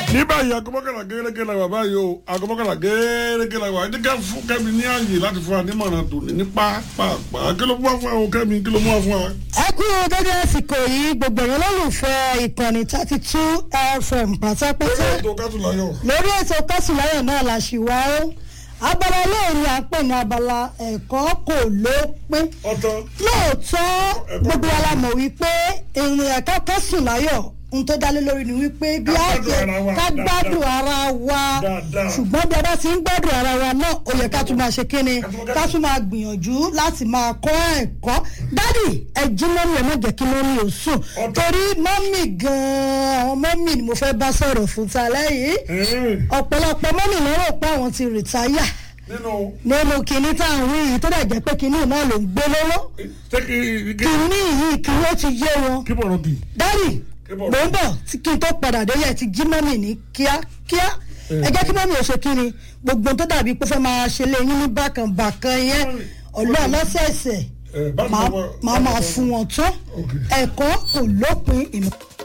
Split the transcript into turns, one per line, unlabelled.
ní báyìí agbọ́kànlá gẹ́gẹ́ la wà báyìí o agbọ́kànlá gẹ́gẹ́ la wà ẹni ká fún kẹ́mi ní ààyè láti fún wa ní mọ̀ràn tòní ní pápá kí ló mú wa fún wa o kẹ́mi kí ló mú wa fún wa.
ẹ kú dédé àsìkò yìí gbogbo èèyàn lólùfẹ́ ìkànnì thirty two fm pátápátá
ètò kátùláyọ̀
lórí ètò kásùláyọ̀ náà la ṣì wá ó abala lóòrìn à ń pè ní abala ẹ̀kọ́ kò lópin
ọ̀tọ̀
lóòótọ́ gbogbo wa la mọ̀ wípé ìrìn ẹ̀kọ́ kásùláyọ̀ ohun tó dálé lórí ni wípé bí
Ká
a
gbádùn
ṣe
ara wa
ká gbádùn ara wa
Dáadáa.
ṣùgbọ́n bí a bá ti ń gbádùn ara wa náà ó yẹ ká tún máa ṣe kíni
Ká tún máa
ká tún máa gbìyànjú láti máa kọ́ ẹ̀kọ́ dádì ẹ jí mọ́mí ẹ má jẹ́ kí mọ́mí ò sùn
Ọ̀tọ̀.
torí mọ́mí gan-an àwọn mọ́mí ni mo fẹ́ bá sọ̀rọ̀ fún ta lẹ́yìn
ẹ̀ẹ́n,
ọ̀pọ̀lọpọ̀ mọ́mí ló rò pé àwọn ti rìtáyà
nínú
nínú kinní tá à ń wí yìí tó dẹ̀ jẹ́ pé kinní náà ló ń gbé lọ́wọ́
tẹ́kì
kinní yìí kinní ó ti yé wọn
kí bọ̀rọ̀ bì
dádì
Kí
mò
bọ̀rọ̀
ń bọ̀ tí kí n tó padà dé yẹ ti jí mọ́mì ní kíákíá ẹ jẹ́ kí mọ́mì ò ṣe kí ni gbogbo tó dàbí pé fẹ́ máa ṣe lé yín ní bákan bákan yẹn ọ̀lọ́ lọ́sẹ̀ẹ̀sẹ̀
ẹ̀ bá mi
máa
sọ
máa máa fún wọn tán
Ok.
ẹ̀kọ́ kò lópin ìmọ̀.